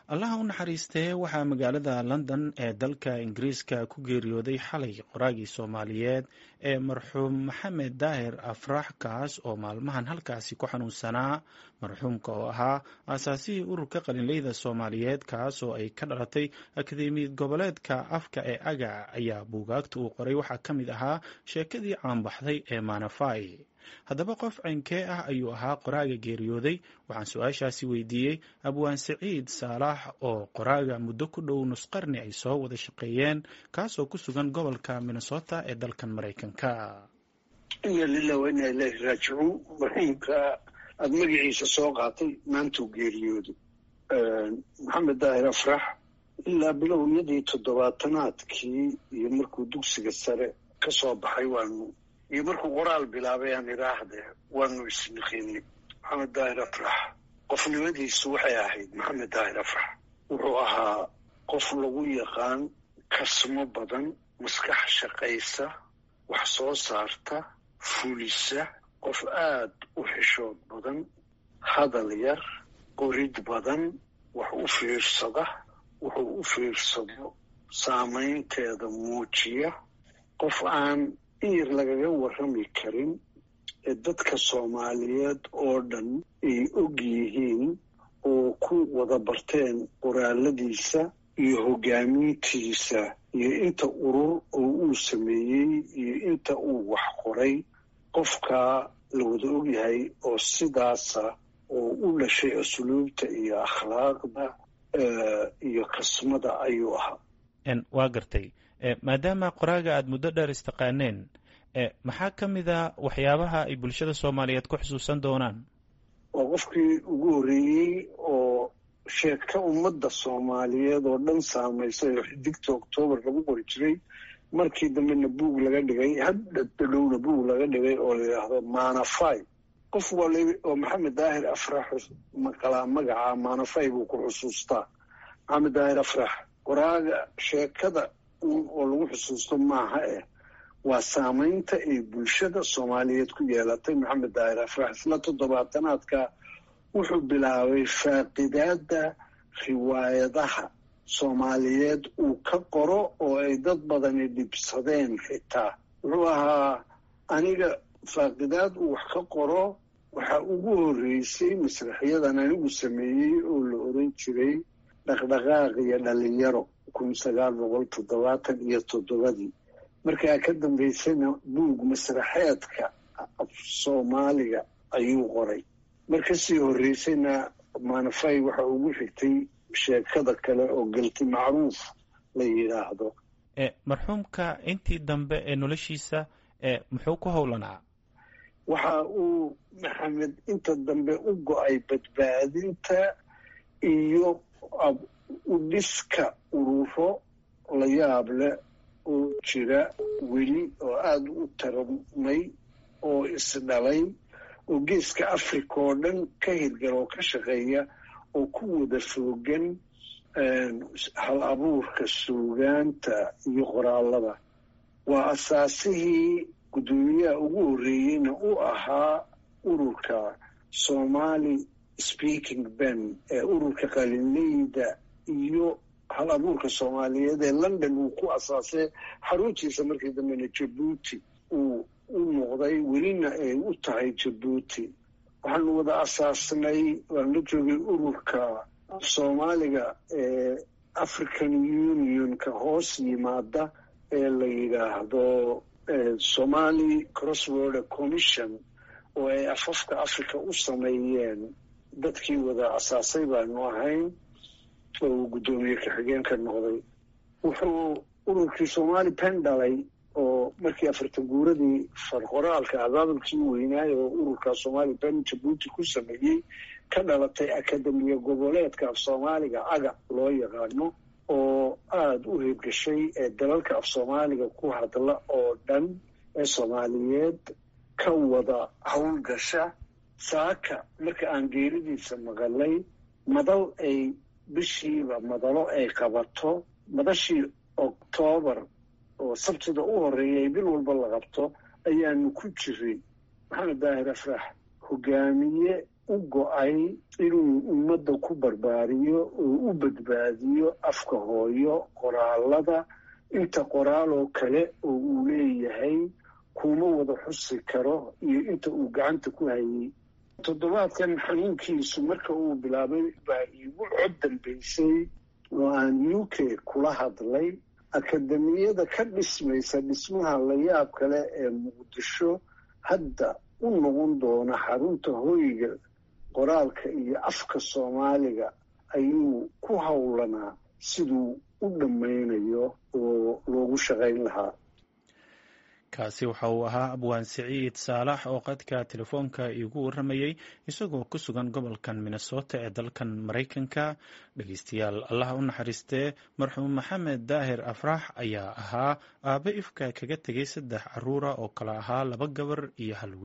allaha u naxariistee waxaa magaalada london ee dalka ingiriiska ku geeriyooday xalay qoraagii soomaaliyeed ee marxuum maxamed daahir afrax kaas oo maalmahan halkaasi ku xanuunsanaa marxuumka oo ahaa aasaasihii ururka qalinleyda soomaaliyeed kaas oo ay ka dhalatay akademiyad goboleedka afka ee agac ayaa buugaagta uu qoray waxaa ka mid ahaa sheekadii caanbaxday ee maanafai haddaba qof ceynkee ah ayuu ahaa qoraaga geeriyooday waxaan su-aashaasi weydiiyey abwaan siciid saalax oo qoraaga muddo ku dhow nusqarni ay soo wada shaqeeyeen kaasoo ku sugan gobolka minnesota ee dalkan maraykanka ina lilah wa inaa ilaahi raajicuun marxuumka aada magaciisa soo qaatay maantuu geeriyooday maxamed daahir afrax ilaa bilowyadii toddobaatanaadkii iyo markuu dugsiga sare ka soo baxay waanu iyo markuu qoraal bilaabay aan idhaahde waanu isniqinay maxamed daahir afrax qofnimadiisu waxay ahayd maxamed daahir afrax wuxuu ahaa qof lagu yaqaan kasmo badan maskax shaqaysa wax soo saarta fulisa qof aad u xishood badan hadal yar qorid badan wax u fiirsada wuxuu u fiirsado saamaynteeda muujiya qof aan in yar lagaga warrami karin ee dadka soomaaliyeed oo dhan ay og yihiin oo ku wada barteen qoraaladiisa iyo hoggaamintiisa iyo inta urur oo uu sameeyey iyo inta uu wax qoray qofkaa la wada og yahay oo sidaasa oo u dhashay asluubta iyo akhlaaqda iyo kasmada ayuu ahaa waa gartay maadaama qoraaga aada muddo dheer istaqaaneen maxaa ka mid a waxyaabaha ay bulshada soomaaliyeed ku xusuusan doonaan waa qofkii ugu horreeyey oo sheeka ummadda soomaaliyeed oo dhan saamaysay oo xidigta oktoobar lagu qori jiray markii dambena buug laga dhigay haddadhowna buug laga dhigay oo la yidhaahdo maanafai qof wali oo maxamed daahir afrax maqalaa magaca maanafai buu ku xusuustaa maxamed daahir afrax qoraaga sheekada oo lagu xusuusto maaha eh waa saamaynta ay bulshada soomaaliyeed ku yeelatay maxamed daahir afrax isla toddobaatanaadka wuxuu bilaabay faaqidaadda riwaayadaha soomaaliyeed uu ka qoro oo ay dad badani dhibsadeen xitaa wuxuu ahaa aniga faaqidaad uu wax ka qoro waxaa ugu horreysay masraxyadan anigu sameeyey oo la oran jiray dhaqdhaqaaq iyo dhalinyaro kun sagaal boqol toddobaatan iyo toddobadii markaa ka dambaysana buug masraxeedka af soomaaliga ayuu qoray mar kasii horreysayna maanafay waxa ugu xigtay sheekada kale oo galti macruuf la yidhaahdo marxuumka intii dambe ee noloshiisa muxuu ku howlanaa waxa uu maxamed inta dambe u go-ay badbaadinta iyo u dhiska ururo la yaab leh oo jira weli oo aada u taramay oo isdhalay oo geeska africa oo dhan ka hirgala oo ka shaqeeya oo ku wada foogan hal abuurka suugaanta iyo qoraalada waa asaasihii guddoomiyaha ugu horreeyeyna u ahaa ururka somali speaking ben ee ururka qalinleyda iyo hal abuurka soomaaliyeed ee london uu ku asaasay xaruntiisa markii dambena jabuuti uu u noqday welina ay u tahay jabuuti waxaanu wada asaasnay waan la joogay ururka soomaaliga ee african unionka hoos yimaada ee la yidhaahdo somali crossborder commission oo ay afafka africa u sameeyeen dadkii wada asaasay baanu ahayn oo uu guddoomiye ka-xigeenka noqday wuxuu ururkii somali pen dhalay oo markii afartan guuradii farqoraalka abaabulkii weynaaye oo ururka somali pen jabuuti ku sameeyey ka dhalatay akademiya goboleedka af soomaaliga aga loo yaqaano oo aada u hirgashay ee dalalka af soomaaliga ku hadla oo dhan ee soomaaliyeed ka wada howlgasha saaka marka aan geeridiisa maqalay madal ay bishiiba madalo ay qabato madashii oktoobar oo sabtida u horreeya ay bil walba la qabto ayaanu ku jiray maxamed daahir afrax hogaamiye u go-ay inuu ummadda ku barbaariyo oo u badbaadiyo afka hooyo qoraalada inta qoraal oo kale oo uu leeyahay kuma wada xusi karo iyo inta uu gacanta ku hayay toddobaadkan xanuunkiisu marka uu bilaabay baa iigu cod dambaysay oo aan u k kula hadlay akademiyada ka dhismaysa dhismaha layaab kale ee muqdisho hadda u noqon doona xarunta hoyga qoraalka iyo afka soomaaliga ayuu ku howlanaa siduu u dhammaynayo oo loogu shaqayn lahaa kaasi waxa uu ahaa abwaan siciid saalax oo qadka telefoonka iigu warramayey isagoo ku sugan gobolkan minnesota ee dalkan maraykanka dhegeystayaal allah u naxariistee marxuum maxamed daahir afrax ayaa ahaa aabe ifka kaga tegay saddex caruura oo kale ahaa laba gabar iyo hal